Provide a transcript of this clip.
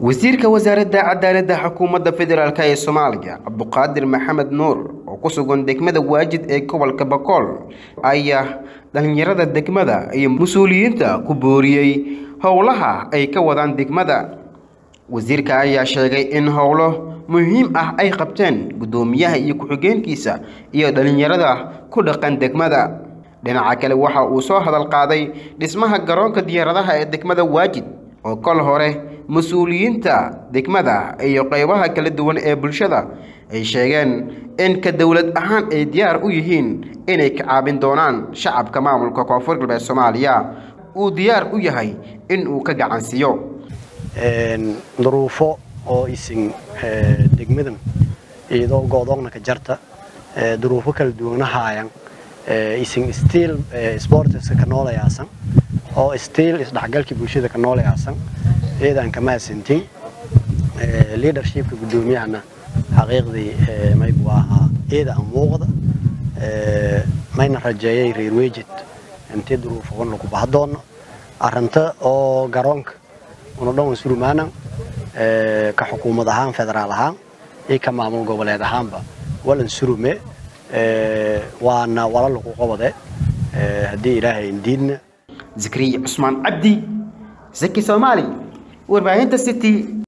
wasiirka wasaaradda cadaaladda xukuumadda federaalk ee soomaaliya cabduqaadir maxamed nuur oo ku sugan degmada waajid ee gobolka bakool ayaa dhalinyarada degmada iyo mas-uuliyiinta ku booriyey howlaha ay ka wadaan degmada wasiirka ayaa sheegay in howlo muhiim ah ay qabteen guddoomiyaha iyo ku-xigeenkiisa iyo dhalinyarada ku dhaqan degmada dhinaca kale waxa uu soo hadal qaaday dhismaha garoonka diyaaradaha ee degmada waajid oo kol hore mas-uuliyiinta degmada iyo qeybaha kala duwan ee bulshada ay sheegeen in ka dowlad ahaan ay diyaar u yihiin inay ka caabin doonaan shacabka maamulka koonfur galbeed soomaaliya uu diyaar u yahay in uu ka gacansiiyo duruufo oo isin degmadan iyadoo goodoogna ka jarta duruufo kala duwana haayan isin stiil sportska ka noolayaasan oo stiil isdhexgalkii bulshada ka noolayaasan iyadaan kama hasantin leadershipka guddoomiyahana xaqiiqdii maybu ahaa iyada aan muuqda mayna rajeeyay reer wejid intii duruufoon lagu bahdoona arinta oo garoonka una dhan surumaanan ka xukuumad ahaan federaal ahaan iyo ka maamul goboleed ahaanba walan surume waana wala lagu qabade haddii ilaahay indiidna zakariya cusmaan cabdi zaki soomaali warbaahinta city